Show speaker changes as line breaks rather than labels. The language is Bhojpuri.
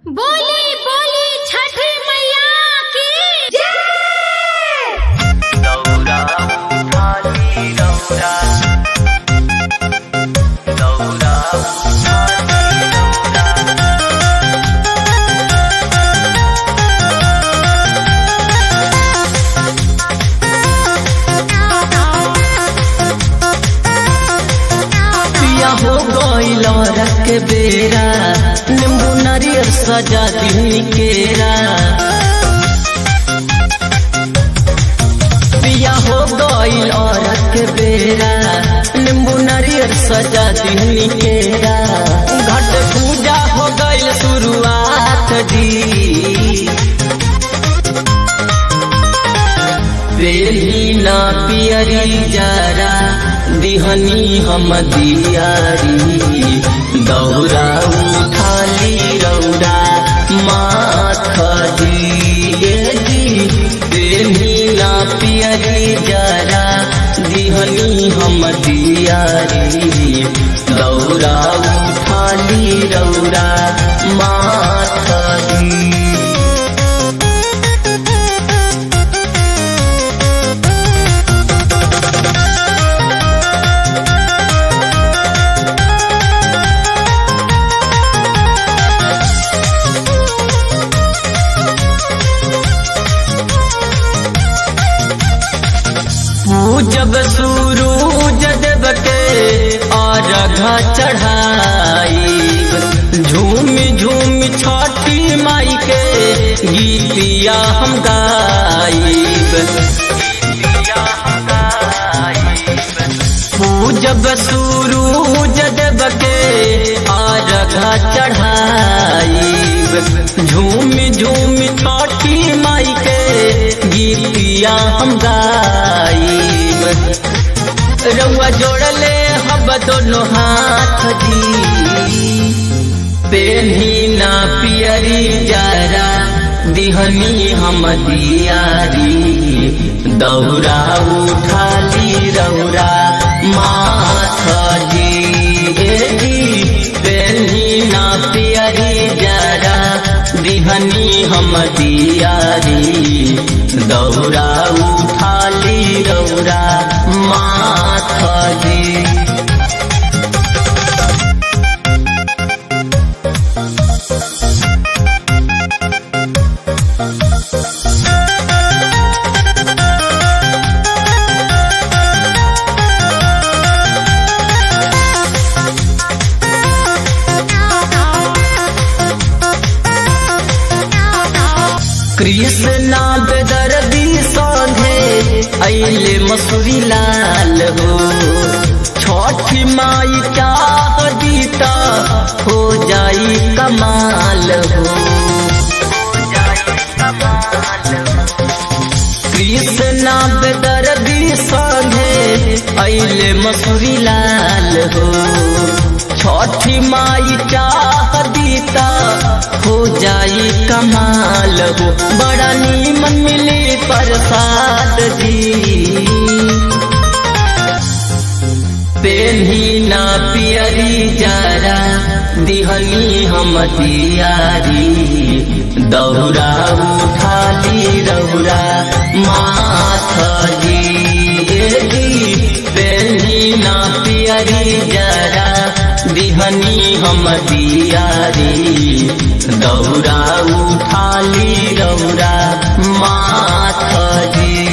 बोली बोली छठी मैया की जय
दौरा उठाली दौरा दौरा उठाली दौरा
पिया हो गईल रख बेरा नींबू नारियल सजा दी केरा पिया हो गईल रख बेरा नींबू नारियल सजा दी केरा घट पूजा हो गईल शुरुआत जी बेली ना पियरी जरा दिहनी हम दियारी दौरा उठाली रौरा माथ दिएगी बेली ना पियरी जरा दिहनी हम दियारी दौरा उठाली रौरा माथ दी पूजब सूरूज देव के अर्घ चढ़ाई झूम झूम छठी माई के गीतिया हम गाइब पूजब सूरूज देव के अर्घ चढ़ाई झूम झूम छठी माई के गीतिया हम गाइब रउआ जोड़ले हम दोनों हाथ दी पेन्ही ना पियरी जरा दिहनी हम दियारी दौरा उठाली रौरा माथ जी पेन्ही ना पियरी जरा दिहनी हम दियारी दौरा उठाली रौरा माथ जी कृष्णा बेदर्दी संघे अले मसूरी लाल हो छठी माई चाह दीता हो जाई कमाल हो कृष्णा बेदर्दी संघे अले मसूरी लाल हो छठी माई चाह दीता हो जाई कमाल हो बड़ा नीमन मिली प्रसाद जी पेन्ही ना पियरी जरा दिहनी हम दियारी दौरा उठाली रौरा माथ जी पेन्ही ना पियरी जरा दिहनी हम दियारी दौरा उठाली रौरा माथ जी